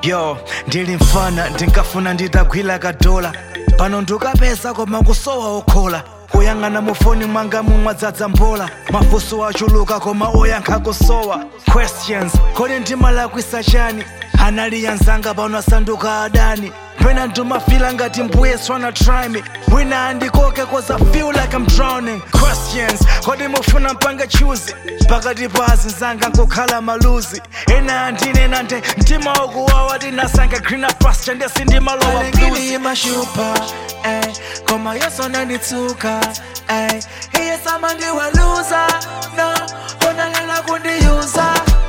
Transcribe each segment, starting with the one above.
yo ndili mfana ndinkafuna nditagwira kadola pano ndikapeza koma kusowa okhola kuyang'ana mufoni mwanga mumwadzadza mbola mafunso achuluka koma oyankha kusowa questions kodi ndimalakwisa chani anali anzanga pano asanduka adani pena ndimafila ngati mbuye tryna try me wina andikoke cause I feel like I'm drowning questions kodi mufuna mpange chuzi pakati pa azinzanga nkukhala maluzi ena andinena nde mtima ukuwawa tinasange greener pasture ndesi ndimalowa blues Alingini mashupa ey Koma yeso nanditsuka ey Iye sama ndiwe loser No Unalela kundiuza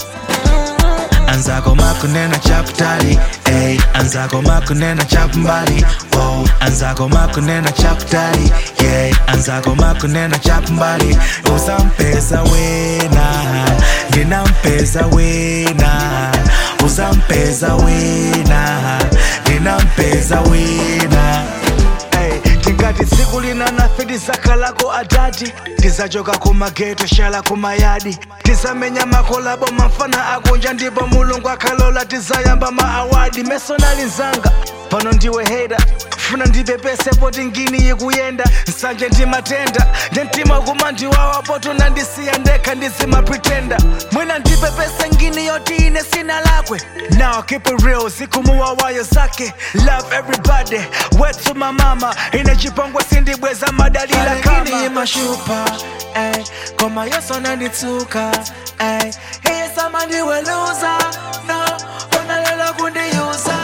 anzako makunena chakutali ey anzako makunena chakumbali oh anzako makunena chakutali yeah anzako makunena chakumbali usampeza wena ndinampeza wena usampeza wena ndinampeza wena Ey, tingati tsiku lina nafe tizakalako adati tizachoka kumageto shala kumayadi tizamenya makolabo mafana akunja ndipo mulungu akhalola tizayamba maawadi mesonali nzanga pano ndiwe heda funa ndipepese poti ngini ikuyenda nsanje ndimatenda nde mtima kuma ndiwawa poto nandisiya ndekha ndizimapretenda mwina ndipepese ngini yoti ine sina lakwe now keep it real zikumuwawayo zake love everybody wethu mamama ine chipongwe sindibweza madalila Alingini kama mashupa ey Koma yeso nanditsuka ey Iye sama ndiwe loser No Unalela kundiuza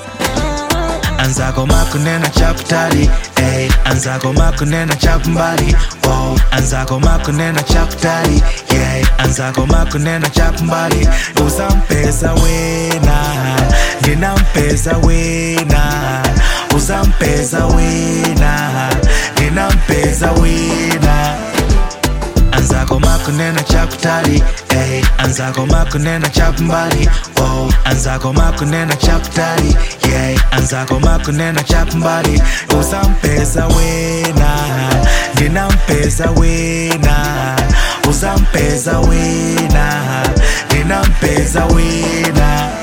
anzako makunena chakutali ey anzako makunena chakumbali oh anzako makunena chakutali yeah anzako makunena chakumbali usampeza wena ndinampeza wena usampeza wena ndinampeza wena anzako makunena chakutali ey anzako makunena chakumbali oh anzako makunena chakutali yeah anzako makunena chakumbali usampeza wena ndinampeza wena usampeza wena ndinampeza wena